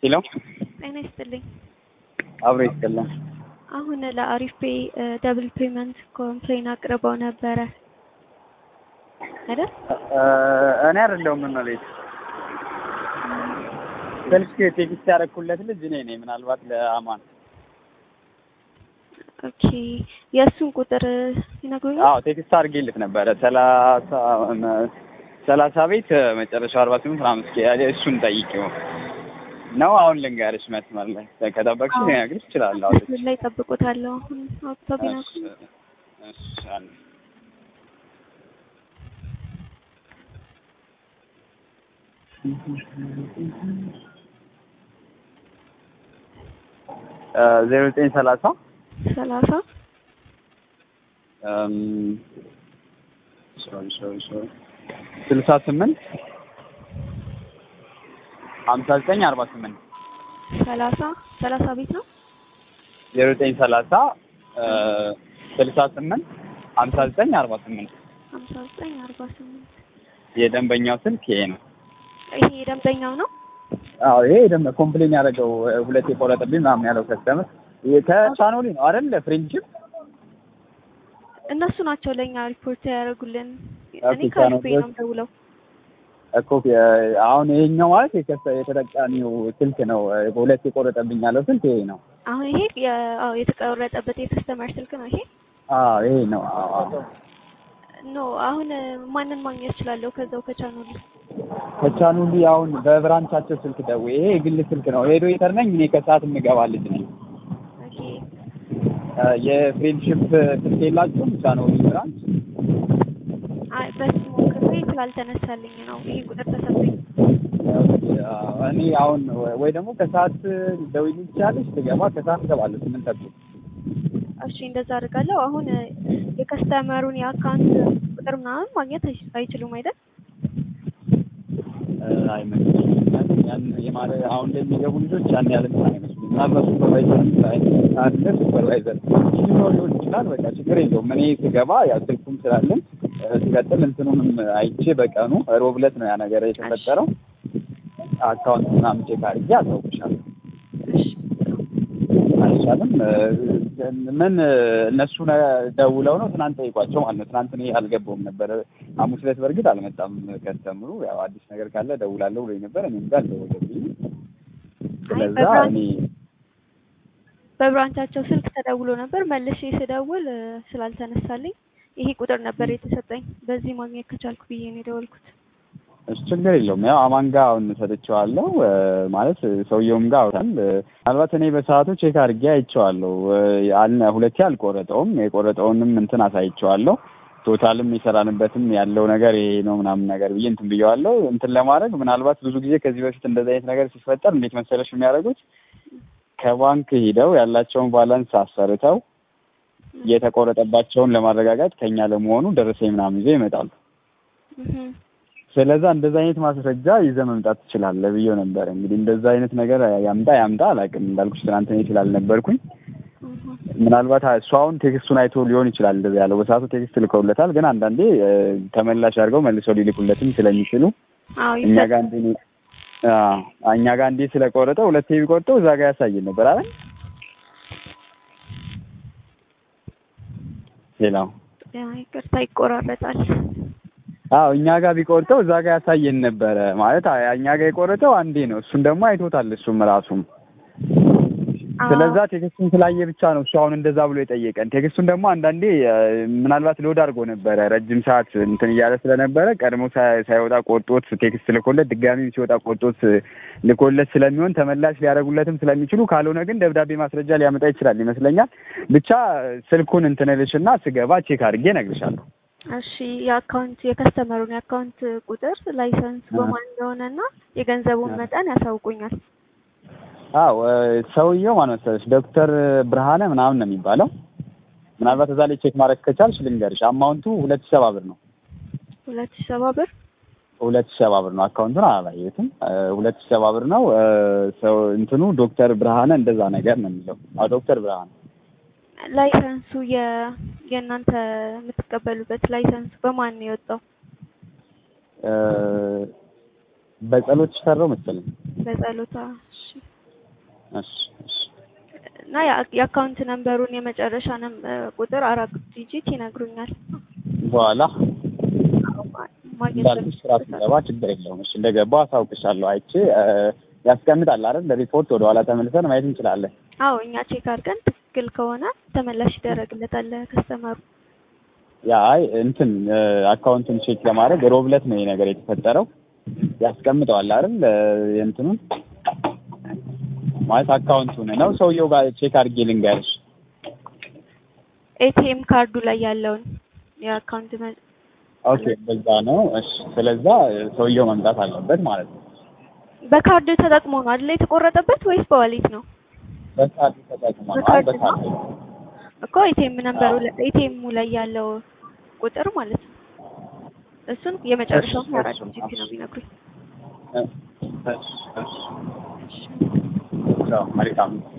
ሄሎ ጤና ይስጥልኝ። አብሮ ይስጥልን። አሁን ለአሪፍ ፔይ ደብል ፔመንት ኮምፕሌን አቅርበው ነበረ አይደል? እኔ አይደለሁም እመቤት ስልክ ቴክስት ያደረኩለት ልጅ እኔ ነኝ። ምናልባት ለአማን ኦኬ የእሱን ቁጥር ይነግሩኛል? አዎ ቴክስት አድርጌልት ነበረ ሰላሳ ሰላሳ ቤት መጨረሻው አርባ ስምንት ምናምን እስኪ እሱን ጠይቂው ነው። አሁን ልንገርሽ መስመር ላይ ከጠበቅሽ ልነግርሽ እችላለሁ። መስመር ላይ ጠብቁታለሁ። አሁን አውጥተው ቢነግሩኝ እሺ አንድ ዜሮ ዘጠኝ ሰላሳ ሰላሳ ሶሪ ሶሪ ሶሪ ስልሳ ስምንት ሀምሳ ዘጠኝ አርባ ስምንት ሰላሳ ሰላሳ ቤት ነው። ዜሮ ዘጠኝ ሰላሳ ስልሳ ስምንት ሀምሳ ዘጠኝ አርባ ስምንት ሀምሳ ዘጠኝ አርባ ስምንት የደንበኛው ስልክ ይሄ ነው። ይሄ የደንበኛው ነው። አዎ ይሄ ደም ኮምፕሌን ያደረገው ሁለት የቆረጠብኝ ምናምን ያለው ከስተመር ከቻኖሊ ነው አይደል? ፍሬንድሺፕ እነሱ ናቸው ለእኛ ሪፖርት ያደርጉልን። ኦኬ፣ እኔ ከአሪፍ ፔይ ነው ቻናሎች- ደውለው እኮ አሁን ይሄኛው ማለት የከሰ- የተጠቃሚው ስልክ ነው። ሁለት የቆረጠብኝ ያለው ስልክ ይሄ ነው። አሁን ይሄ የ- አዎ የተቆረጠበት የከስተመር ስልክ ነው ይሄ አዎ ይሄ ነው። አዎ አዎ። ኖ አሁን ማንን ማግኘት እችላለሁ? ከዛው ከቻናሉ ከቻኑሊ አሁን በብራንቻቸው ስልክ ደውዬ ይሄ የግል ስልክ ነው። ሄዶ ኢተር ነኝ እኔ ከሰዓት የምገባ ልጅ ነኝ። ኦኬ የፍሬንድሺፕ ስልክ የላችሁም? ቻኑሊ ብራንች አይ በሱ ሞክሬ ስላልተነሳልኝ ነው ይሄ ቁጥር ተሰጠኝ። እኔ አሁን ወይ ደግሞ ከሰዓት ደውዪልኝ ትችያለሽ። ትገባ ከሰዓት እገባለሁ ስምንት ተኩል እሺ እንደዛ አድርጋለሁ። አሁን የከስተመሩን የአካውንት ቁጥር ምናምን ማግኘት አይ- አይችሉም አይደል? አይመስለኝም። ያን የማረ አሁን ላይ የሚገቡ ልጆች ያን ያህል እንትን አይመስሉም። ምናልባት ሱፐርቫይዘር አለ ሱፐርቫይዘር ሊኖር ሊሆን ይችላል። በቃ ችግር የለውም። እኔ ስገባ ያው ስልኩም ስላለኝ እ፣ ሲቀጥል እንትኑንም አይቼ በቀኑ ሮብ ዕለት ነው ያ ነገር የተፈጠረው። አካውንት ምናምን ቼክ አድርጌ አሳውቅሻለሁ። እሺ አይቻልም። እ፣ ምን እነሱ ነ- ደውለው ነው ትናንት ጠይቋቸው ማለት ነው። ትናንት እኔ አልገባውም ነበር። ሐሙስ ዕለት በእርግጥ አልመጣም ከስተምሩ። ያው አዲስ ነገር ካለ ደውላለሁ ብሎኝ ነበር። እኔም ጋር አልደወለልኝም። ስለዛ በብራንች- እኔ በብራንቻቸው ስልክ ተደውሎ ነበር። መልሼ ስደውል እ፣ ስላልተነሳልኝ ይሄ ቁጥር ነበር የተሰጠኝ። በዚህ ማግኘት ከቻልኩ ብዬ ነው የደወልኩት። እሱ ችግር የለውም። ያው አማን ጋር አሁን ሰጥቼዋለሁ እ፣ ማለት ሰውየውም ጋር አውራል። እ፣ ምናልባት እኔ በሰዓቱ ቼክ አድርጌ አይቼዋለሁ። እ፣ አልነ ሁለቴ አልቆረጠውም። የቆረጠውንም እንትን አሳይቼዋለሁ። ቶታልም የሰራንበትም ያለው ነገር ይሄ ነው ምናምን ነገር ብዬ እንትን ብዬዋለሁ። እንትን ለማድረግ ምናልባት ብዙ ጊዜ ከዚህ በፊት እንደዚህ አይነት ነገር ሲፈጠር እንዴት መሰለሽ የሚያደርጉት ከባንክ ሂደው ያላቸውን ባላንስ አሰርተው የተቆረጠባቸውን ለማረጋጋት ከኛ ለመሆኑ ደረሰኝ ምናምን ይዘው ይመጣሉ። እህ ስለዛ እንደዛ አይነት ማስረጃ ይዘህ መምጣት ትችላለህ ብዬው ነበር። እንግዲህ እንደዛ አይነት ነገር ያምጣ ያምጣ አላውቅም። እንዳልኩሽ ትናንት እኔ ስላልነበርኩኝ እህ ምናልባት እሱ አሁን ቴክስቱን አይቶ ሊሆን ይችላል እንደዚህ ያለው። በሰዓቱ ቴክስት ልከውለታል፣ ግን አንዳንዴ እ፣ ተመላሽ አድርገው መልሰው ሊልኩለትም ስለሚችሉ አዎ እኛ ይሰጥ- ጋር እንዴ እኛ ጋር እንዴ ስለቆረጠው ሁለቴ ቢቆርጠው እዛ ጋር ያሳየን ነበር አይደል? ሌላው ያ ይቅርታ ይቆራረጣል። አዎ እኛ ጋር ቢቆርጠው እዛ ጋር ያሳየን ነበረ ማለት አ- እኛ ጋር የቆረጠው አንዴ ነው። እሱን ደግሞ አይቶታል እሱም ራሱም። አዎ ስለዛ ቴክስቱን ስላየ ብቻ ነው እሱ አሁን እንደዛ ብሎ የጠየቀን። ቴክስቱን ደግሞ አንዳንዴ እ፣ ምናልባት ሎድ አድርጎ ነበረ ረጅም ሰዓት እንትን እያለ ስለነበረ ቀድሞ ሳይ- ሳይወጣ ቆርጦት ቴክስት ልኮለት ድጋሚ ሲወጣ ቆርጦት ልኮለት ስለሚሆን ተመላሽ ሊያደርጉለትም ስለሚችሉ ካልሆነ ግን ደብዳቤ ማስረጃ ሊያመጣ ይችላል ይመስለኛል። ብቻ ስልኩን እንትን እልሽና ስገባ ቼክ አድርጌ እነግርሻለሁ። እሺ የአካውንት የከስተመሩን የአካውንት ቁጥር ላይሰንስ አ- በማን እንደሆነና የገንዘቡን አ- መጠን ያሳውቁኛል። አዎ እ፣ ሰውየው ማን መሰለሽ ዶክተር ብርሃነ ምናምን ነው የሚባለው። ምናልባት እዛ ላይ ቼክ ማድረግ ከቻልሽ ልንገርሽ። አማውንቱ ሁለት ሺህ ሰባ ብር ነው። ሁለት ሺህ ሰባ ብር ሁለት ሺህ ሰባ ብር ነው። አካውንቱን አላየሁትም። እ፣ ሁለት ሺህ ሰባ ብር ነው። እ፣ ሰው እንትኑ ዶክተር ብርሃነ እንደዛ ነገር ነው የሚለው። አዎ ዶክተር ብርሃነ ላይሰንሱ የ የእናንተ የምትቀበሉበት ላይሰንሱ በማን ነው የወጣው? እ፣ በጸሎት ሽፈራው መሰለኝ። በጸሎታ እሺ እሺ እሺ እና የአ- የአካውንት ነምበሩን የመጨረሻ ነም ቁጥር አራት ዲጂት ይነግሩኛል። በኋላ ማግኘት እንዳልኩሽ ስራ ስገባ ችግር የለውም። እሺ እንደገባው አሳውቅሻለሁ። አይቼ እ፣ ያስቀምጣል አይደል? ለሪፖርት ወደ ኋላ ተመልሰን ማየት እንችላለን። አዎ እኛ ቼክ አድርገን ትክክል ከሆነ ተመላሽ ይደረግለታል ከስተመሩ። ያ አይ እንትን እ፣ አካውንቱን ቼክ ለማድረግ ሮብ ዕለት ነው ይሄ ነገር የተፈጠረው። ያስቀምጠዋል አይደል? እ፣ የእንትኑን ማለት አካውንቱን ነው ሰውየው ጋር ቼክ አድርጌ ልንገርሽ። ኤቲኤም ካርዱ ላይ ያለውን የአካውንት መ- ኦኬ በዛ ነው። እሺ ስለዛ እ፣ ሰውየው መምጣት አለበት ማለት ነው። በካርድ ተጠቅሞ ነው አይደል የተቆረጠበት ወይስ በዋሌት ነው? በካርድ ተጠቅሞ ነው። አይ በካርድ በካርድ ነው? እኮ ኤቲኤም ነምበሩ ኤቲኤም ላይ ያለው ቁጥር ማለት ነው። እሱን የመጨረሻውን እሺ፣ አራት እሺ፣ ዲጂት ነው የሚነግሩኝ። እ፣ እሺ እሺ ቻው መልካም